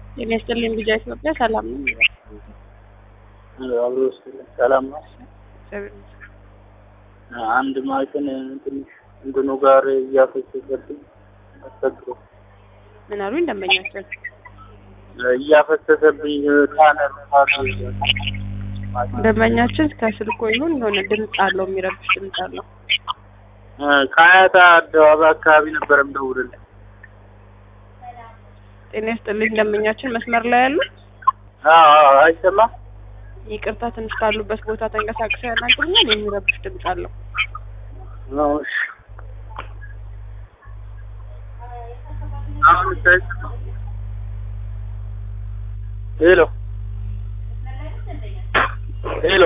ጤና ይስጥልኝ ልጅ ኢትዮጵያ ሰላም ነው። አብሮ ሰላም ነው። እግዚአብሔር ይመስገን። አንድ ማሽን ትንሽ እንትኑ ጋር እያፈሰሰብኝ አስቸግሮ ምን አሉኝ ደንበኛችን? እያፈሰሰብኝ ታነር ደንበኛችን ከስልኮ ይሁን የሆነ ድምፅ አለው የሚረብሽ ድምፅ አለው። ከአያታ አደባባይ አካባቢ ነበር የምደውልልህ። ጤና ይስጥልኝ ደንበኛችን መስመር ላይ ያሉ አዎ አይሰማም። ይቅርታ ትንሽ ካሉበት ቦታ ተንቀሳቅሰው ያናግሩኛል። የሚረብሽ ድምፅ አለው። አዎ፣ እሺ። አሁን አይሰማም። ሄሎ ሄሎ።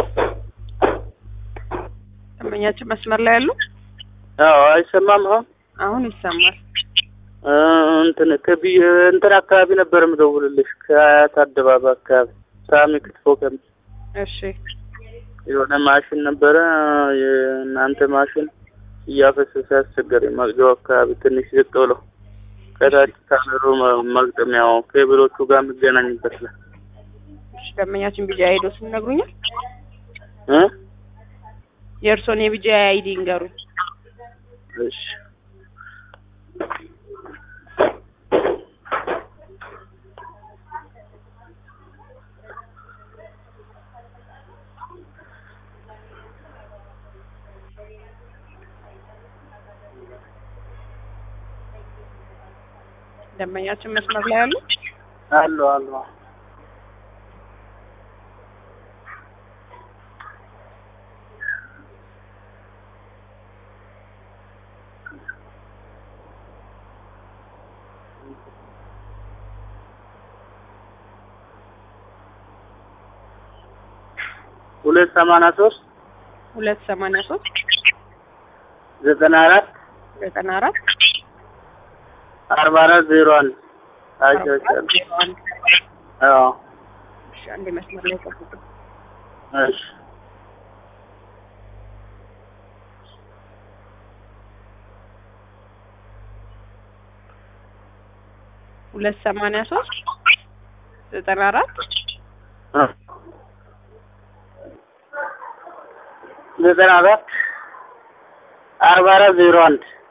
ደንበኛችን መስመር ላይ ያሉ አዎ አይሰማም። አሁን አሁን ይሰማል። እንትን ከቢ እንትን አካባቢ ነበር የምደውልልሽ ከአያት አደባባይ አካባቢ ሳሚ ክትፎ ከም እሺ የሆነ ማሽን ነበረ የእናንተ ማሽን እያፈሰሰ ያስቸገረኝ መቅጃው አካባቢ ትንሽ ዝቅ ብሎ ከታች ካሜሮ መግጠሚያው ኬብሎቹ ጋር የሚገናኝበት ላይ እሺ ደንበኛችን ቢጃ አይዶ ስነግሩኛል። እ የእርሶን የቢጃ አይዲ እንገሩኝ። እሺ ደንበኛችን መስመር ላይ ያሉ አሉ አሉ ሁለት ሰማንያ ሶስት ሁለት ሰማንያ ሶስት ዘጠና አራት ዘጠና አራት አርባ አራት ዜሮ አንድ አይቻልም። አንድ አዎ እሺ አንዴ መስመር ላይ ጠብቁ። እሺ ሁለት ሰማንያ ሶስት ዘጠና አራት ዘጠና አራት አርባ አራት ዜሮ አንድ